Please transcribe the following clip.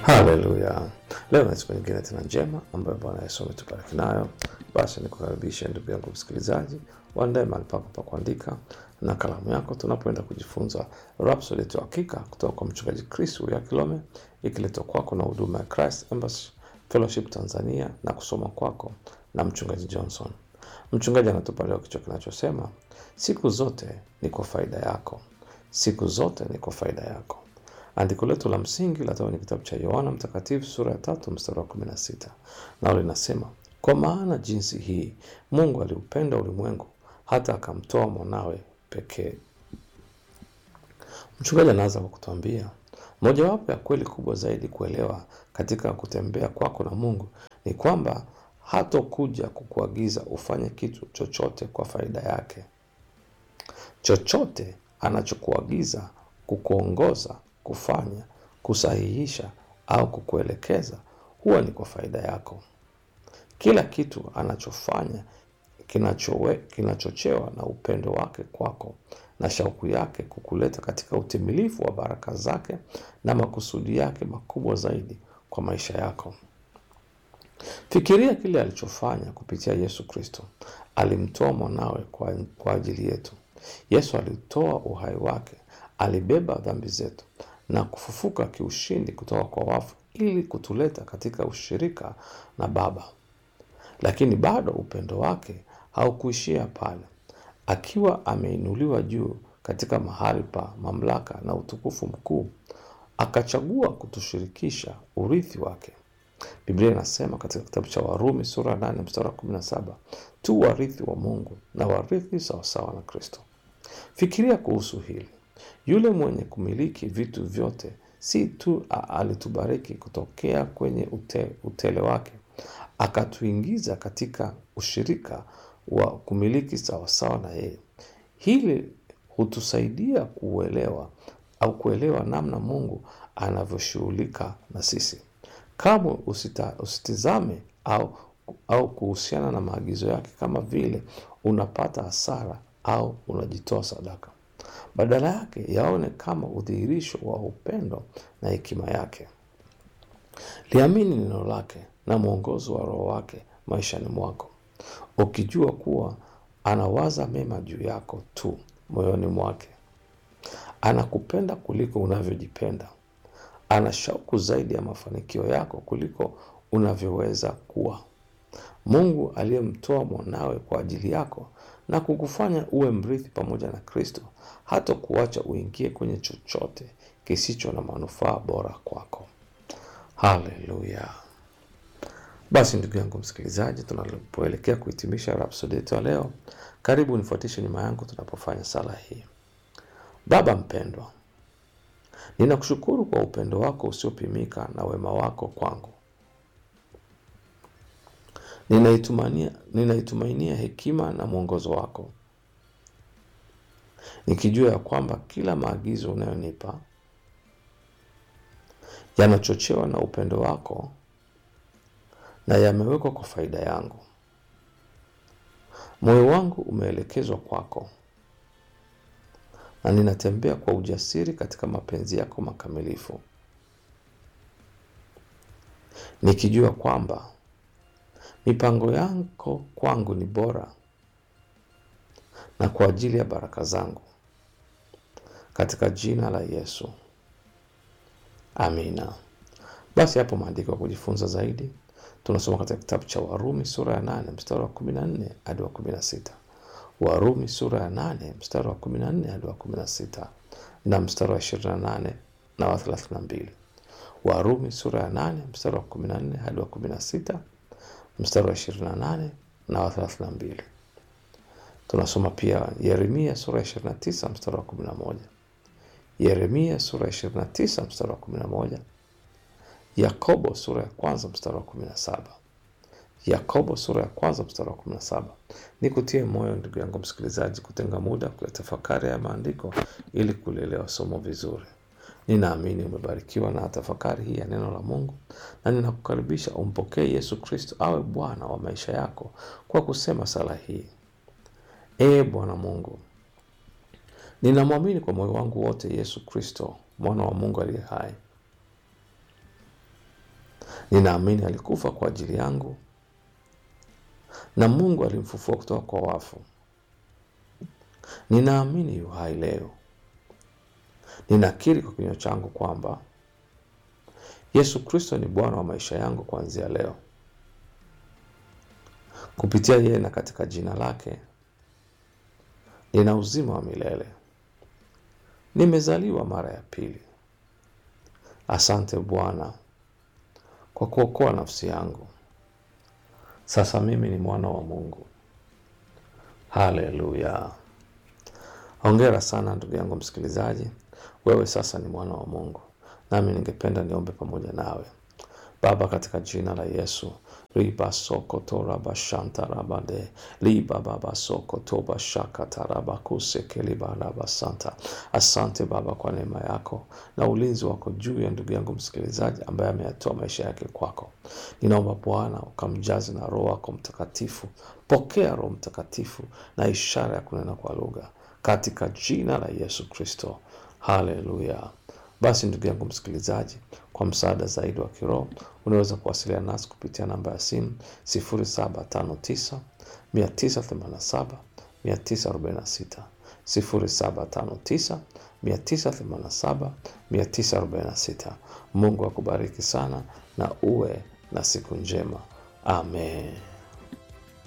Haleluya! Leo ni siku nyingine tena njema ambayo Bwana Yesu ametubariki nayo. Basi nikukaribishe ndugu yangu msikilizaji, waandae mahali pako pa kuandika na kalamu yako, tunapoenda kujifunza Rhapsody yetu ya hakika kutoka kwa mchungaji Chris ya Kilome, ikiletwa kwako na huduma ya Christ Embassy Fellowship Tanzania na kusoma kwako na mchungaji Johnson. Mchungaji anatupa leo kichwa kinachosema siku zote ni kwa faida yako, siku zote ni kwa faida yako. Andiko letu la msingi latoka kwenye kitabu cha Yohana Mtakatifu sura ya tatu mstari wa kumi na sita nalo linasema, kwa maana jinsi hii Mungu aliupenda ulimwengu hata akamtoa mwanawe pekee. Mchungaji anaanza kwa kutuambia mojawapo ya kweli kubwa zaidi kuelewa katika kutembea kwako na Mungu ni kwamba hatokuja kukuagiza ufanye kitu chochote kwa faida yake. Chochote anachokuagiza kukuongoza kufanya, kusahihisha au kukuelekeza huwa ni kwa faida yako. Kila kitu anachofanya kinachowe, kinachochewa na upendo wake kwako na shauku yake kukuleta katika utimilifu wa baraka zake na makusudi yake makubwa zaidi kwa maisha yako. Fikiria kile alichofanya kupitia Yesu Kristo. Alimtoa mwanawe kwa, kwa ajili yetu. Yesu alitoa uhai wake, alibeba dhambi zetu na kufufuka kiushindi kutoka kwa wafu ili kutuleta katika ushirika na Baba. Lakini bado upendo wake haukuishia pale. Akiwa ameinuliwa juu katika mahali pa mamlaka na utukufu mkuu, akachagua kutushirikisha urithi wake. Biblia inasema katika kitabu cha Warumi sura ya 8 mstari wa 17, tu warithi wa Mungu na warithi sawasawa na Kristo. Fikiria kuhusu hili. Yule mwenye kumiliki vitu vyote si tu alitubariki kutokea kwenye ute, utele wake, akatuingiza katika ushirika wa kumiliki sawasawa na yeye. Hili hutusaidia kuelewa au kuelewa namna Mungu anavyoshughulika na sisi. Kamwe usita, usitizame au, au kuhusiana na maagizo yake kama vile unapata hasara au unajitoa sadaka. Badala yake yaone kama udhihirisho wa upendo na hekima yake. Liamini neno lake na mwongozo wa Roho wake maishani mwako, ukijua kuwa anawaza mema juu yako tu moyoni mwake. Anakupenda kuliko unavyojipenda. Ana shauku zaidi ya mafanikio yako kuliko unavyoweza kuwa. Mungu aliyemtoa mwanawe kwa ajili yako na kukufanya uwe mrithi pamoja na Kristo hata kuacha uingie kwenye chochote kisicho na manufaa bora kwako. Haleluya! Basi ndugu yangu msikilizaji, tunapoelekea kuhitimisha Rhapsody yetu ya leo, karibu nifuatishe nyuma yangu tunapofanya sala hii. Baba mpendwa, ninakushukuru kwa upendo wako usiopimika na wema wako kwangu. Ninaitumainia, ninaitumainia hekima na mwongozo wako, nikijua ya kwamba kila maagizo unayonipa yanachochewa na upendo wako na yamewekwa kwa faida yangu. Moyo wangu umeelekezwa kwako na ninatembea kwa ujasiri katika mapenzi yako makamilifu, nikijua kwamba mipango yako kwangu ni bora na kwa ajili ya baraka zangu, katika jina la Yesu, amina. Basi hapo maandiko ya kujifunza zaidi tunasoma katika kitabu cha Warumi sura ya nane mstari wa kumi na nne hadi wa kumi na sita Warumi sura ya nane mstari wa kumi na nne hadi wa kumi na sita na mstari wa ishirini na nane na wa thelathini na mbili Warumi sura ya nane mstari wa kumi na nne hadi wa kumi na sita mstari wa ishirini na nane na wa thelathini na mbili Tunasoma pia Yeremia sura ya ishirini na tisa mstari wa kumi na moja Yeremia sura ya ishirini na tisa mstari wa kumi na moja Yakobo sura ya kwanza mstari wa kumi na saba Yakobo sura ya kwanza mstari wa kumi na saba Ni kutie moyo ndugu yangu msikilizaji, kutenga muda kuyatafakari ya maandiko ili kulielewa somo vizuri. Ninaamini umebarikiwa na tafakari hii ya neno la Mungu, na ninakukaribisha umpokee Yesu Kristo awe Bwana wa maisha yako kwa kusema sala hii: Ee Bwana Mungu, ninamwamini kwa moyo wangu wote Yesu Kristo mwana wa Mungu aliye hai Ninaamini alikufa kwa ajili yangu na Mungu alimfufua kutoka kwa wafu. Ninaamini yu hai leo. Ninakiri kwa kinywa changu kwamba Yesu Kristo ni Bwana wa maisha yangu kuanzia leo. Kupitia yeye na katika jina lake nina uzima wa milele. Nimezaliwa mara ya pili. Asante Bwana kwa kuokoa nafsi yangu. Sasa mimi ni mwana wa Mungu. Haleluya! Hongera sana ndugu yangu msikilizaji, wewe sasa ni mwana wa Mungu, nami ningependa niombe pamoja nawe. Baba, katika jina la Yesu riba soko toraba shanta rabade liba baba soko toba shaka taraba kuseke liba raba santa. Asante Baba kwa neema yako na ulinzi wako juu ya ndugu yangu msikilizaji ambaye ameyatoa maisha yake kwako. Ninaomba Bwana ukamjaze na Roho wako Mtakatifu. Pokea Roho Mtakatifu na ishara ya kunena kwa lugha katika jina la Yesu Kristo. Haleluya. Basi ndugu yangu msikilizaji, kwa msaada zaidi wa kiroho unaweza kuwasiliana nasi kupitia namba ya simu 0759 987 946, 0759 987 946. Mungu akubariki sana na uwe na siku njema. Amen.